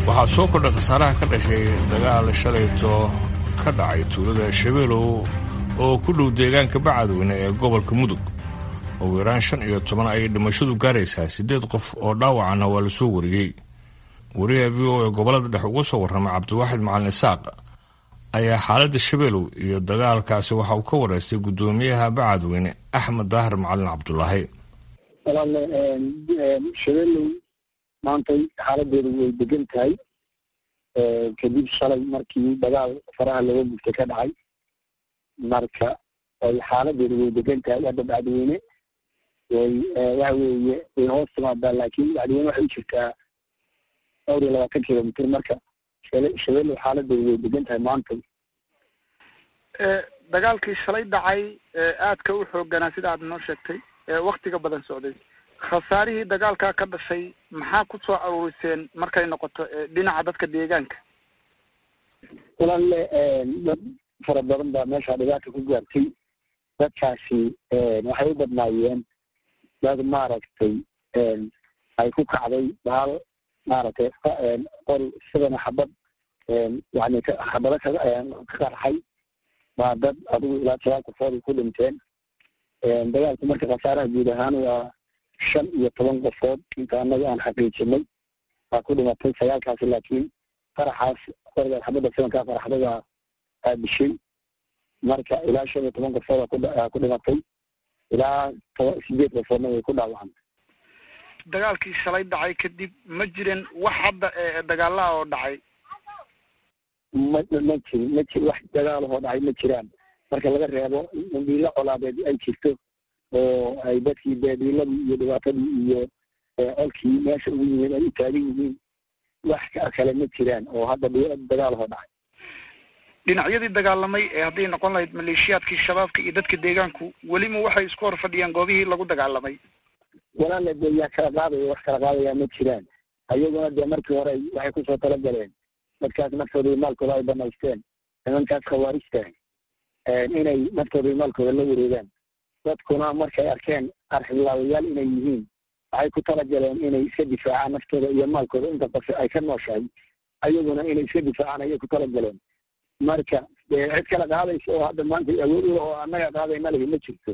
waxaa soo kordhay khasaaraha ka dhashay dagaal shalayto ka dhacay tuulada shabeelow oo ku dhow deegaanka bacadweyne ee gobolka mudug ugu yaraan shan iyo toban ayay dhimashadu gaaraysaa siddeed qof oo dhaawacana waa la soo wariyey wariyaha v o ee gobollada dhex uga soo warramay cabdiwaaxid macalin isaaq ayaa xaaladda shabeelow iyo dagaalkaasi waxa uu ka wareystay guddoomiyaha bacadweyne axmed daahir macalin cabdulaahi walaale shabeelow maantay xaaladeedu way degan tahay kadib shalay markii dagaal faraha looga gubtay ka dhacay marka ay xaaladeedu way degan tahay hadda bacdiweyne way waxa weeye way hoos timaadaa laakiin bacdiweyne waxay u jirtaa dhowr iyo labaatan kilomitr marka shabeelow xaaladeedu way degan tahay maantay dagaalkii shalay dhacay aadka u xooganaa sida aad noo sheegtay waktiga badan socday khasaarihii dagaalkaa ka dhashay maxaa ku soo aruuriseen markay noqoto dhinaca dadka deegaanka walaale dad fara badan baa meesha dhibaata ku gaartay dadkaasi waxay u badnaayeen dad maaragtay ay ku kacday baal maaragtay qori sidana xabad yani xabado ka ka qarxay baa dad adigu ilaa toban qofood ku dhinteen dagaalku marka khasaaraha guud ahaan waa shan iyo toban qofood inta annaga aan xaqiijinay baa ku dhimatay sagaalkaasi laakiin qaraxaas qorigaas xabadda sidankaa qaraxday baa aadishay marka ilaa shan iyo toban qofood ku dhimatay ilaa toban sideed qofoodna way ku dhaawacantay dagaalkii shalay dhacay kadib ma jiren wax hadda dagaalaha oo dhacay ma ma jirin ma jir wax dagaalahoo dhacay ma jiraan marka laga reebo dhiilo colaadeed ay jirto oo ay dadkii beediiladii iyo dhibaatadii iyo colkii meesha ugu yimid ay u taagan yihiin wax kale ma jiraan oo hadda dagaalahoo dhacay dhinacyadii dagaalamay ee hadday noqon lahayd maleeshiyaadkii shabaabka iyo dadka deegaanku welima waxay isku hor fadhiyaan goobihii lagu dagaalamay walaala dee yaa kala qaadaya wax kala qaadayaa ma jiraan ayaguna dee markii hore waxay kusoo talagaleen dadkaas naftooda iyo maalkooda ay banaysteen nimankaas khawaarijta inay naftooda iyo maalkooda la wareegaan dadkuna markay arkeen arxilaawayaal inay yihiin waxay ku talagaleen inay iska difaacaan naftooda iyo maalkooda inta qof ay ka nooshahay ayaguna inay iska difaacaan ayay ku talagaleen marka dee cid kala qaadaysa oo hadda maanta awood ula oo annaga qaadayna lihi ma jirto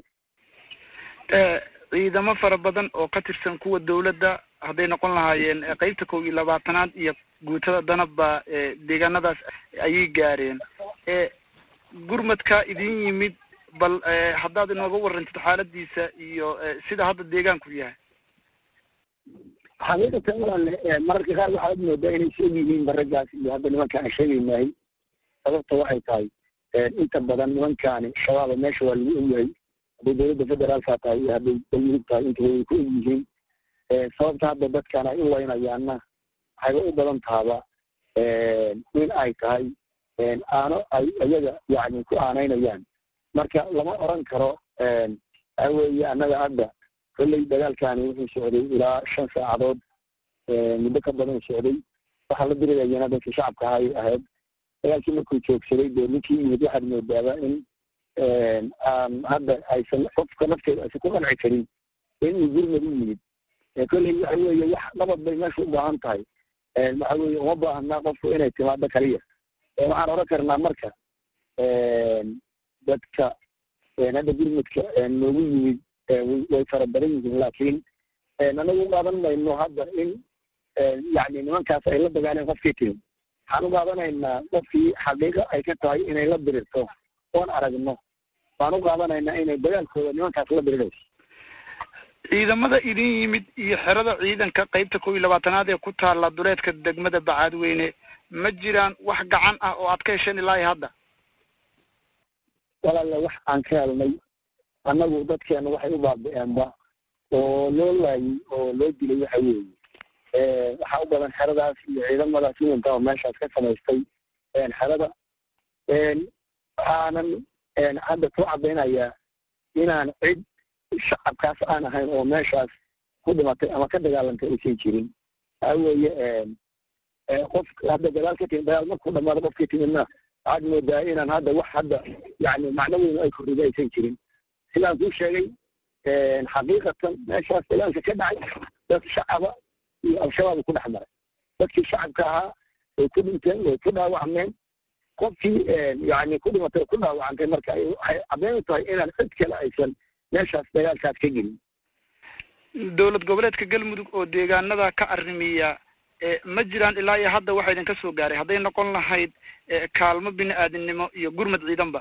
ciidamo fara badan oo ka tirsan kuwa dawladda hadday noqon lahaayeen qeybta kow iyo labaatanaad iyo guutada danabba deegaanadaas ayay gaareen gurmadkaa idin yimid bal haddaad inooga warantid xaaladiisa iyo sida hadda deegaanku yahay xaqiiqatan walaale mararka qaar waxaad moodaa inay sheeg yihiin baragaas iyo hadda nimanka aan sheegaynahay sababta waxay tahay inta badan nimankaani shabaaba meesha waa lagu ogyahay hadday dawladda federaalka tahay iyo hadday galmudug tahay intaba way ku og yihiin sababta hadda dadkan ay u weynayaanna waxayba u badan tahaba in ay tahay aano ay iyaga yani ku aanaynayaan marka lama oran karo waxa weeye annaga hadda kolley dagaalkani wuxuu socday ilaa shan saacadood muddo ka badan socday waxaa la dirirayana dadkii shacabka ahay ahayd dagaalkii markuu joogsaday dee ninkii yimid waxaad moodaaba in aan hadda aysan qofka nafteeda aysan ku qanci karin inuu gurmad u yimid kolley waxa weeye wax nabad bay meesha u baahan tahay waxa weeye uma baahna qofku inay timaado kaliya waxaan oran karnaa marka dadka hadda gurmudka noogu yimid way fara badan yihiin laakiin anagu u qaadan mayno hadda in yani nimankaas ay la dagaaleen qofkii timi waxaan u qaadanaynaa qofkii xaqiiqa ay ka tahay inay la dirirto oon aragno waan u qaadanaynaa inay dagaalkooda nimankaas la dirirayso ciidamada idin yimid iyo xerada ciidanka qeybta kow iyo labaatanaad ee ku taalla duleedka degmada bacaadweyne ma jiraan wax gacan ah oo aad ka hesheen ilaa iyo hadda walaale wax aan ka helnay annagu dadkeena waxay u baabi-eenba oo loo laayay oo loo dilay waxa weeye waxaa u badan xeradaas iyo ciidamadaas iminka oo meeshaas ka samaystay xerada waxaanan hadda ku caddaynayaa inaan cid shacabkaas aan ahayn oo meeshaas ku dhimatay ama ka dagaalantay aysan jirin waxa weeye qof hadda dagaal ka timid dagaal markuu dhamaado qofkii timidna waxaad moodaa inaan hadda wax hadda yani macno weyn ay korrida aysan jirin sidaan kuu sheegay xaqiiqatan meeshaas dagaalka ka dhacay dad shacaba iyo al-shabaab ku dhex maray dadkii shacabka ahaa way ku dhinteen way ku dhaawacmeen qofkii yani ku dhimatay ku dhaawacantay marka waxay caddeyn u tahay inaan cid kale aysan meeshaas dagaalkaas ka gelin dowlad goboleedka galmudug oo deegaanada ka arrimiya ma jiraan ilaa iyo hadda waxa idinka soo gaaray hadday noqon lahayd kaalmo bini aadamnimo iyo gurmad ciidanba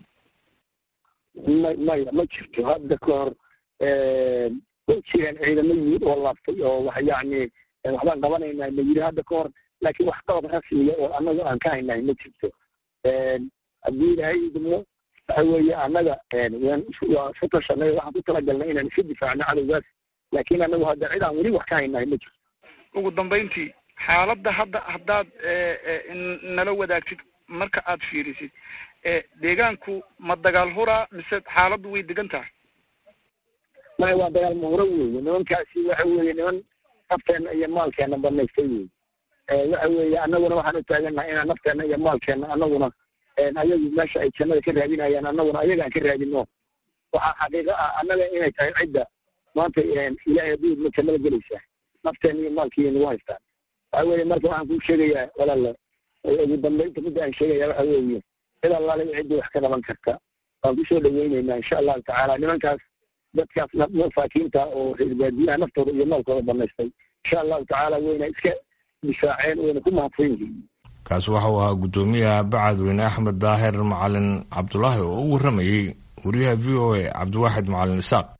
ma maya ma jirto hadda ka hor way jireen ciidamo yimid oo laaftay oo wax yacni waxbaan qabanaynaa ma yiri hadda ka hor laakiin wax qabad rasmiya oo annaga aan ka haynahay ma jirto haddii ilaahay idmo waxa weeye annaga waan waa isu tashanay waxaan ku talagalnay inaan iska difaacno cadowgaas laakiin annagu hadda cid aan weli wax ka haynahay ma jirto ugu dambayntii xaaladda hadda haddaad nala wadaagtid marka aad fiirisid deegaanku ma dagaal huraa mise xaaladdu way degan tahay maya waa dagaal mahuro weeye nimankaasi waxa weeye niman nafteenna iyo maalkeena banaystay wey waxa weeye annaguna waxaan u taagannahay inaan nafteenna iyo maalkeena annaguna ayagu meesha ay jannada ka raadinayaan annaguna ayagaan ka raadino waxaa xaqiiqo ah annaga inay tahay cidda maanta ilaahay aduudma jannada gelaysaa nafteena iyo maalkiiyo nagu haystaan waxa weeye marka waxaan kuu sheegayaa walaala ugu dambaynta midda aan sheegaya waxa weeye cid allaale ciddii wax ka qaban karta waan kusoo dhaweyneynaa insha allahu tacaala nimankaas dadkaas masaakiinta oo reer baadiyaha naftooda iyo maalkooda banaystay insha allahu tacaala wayna iska difaaceen wayna ku mahadsan yihiin kaasi waxa uu ahaa guddoomiyaha bacadweyne axmed daahir macalin cabdulaahi oo u warramayey wariyaha v o a cabdiwaaxid macalin isaaq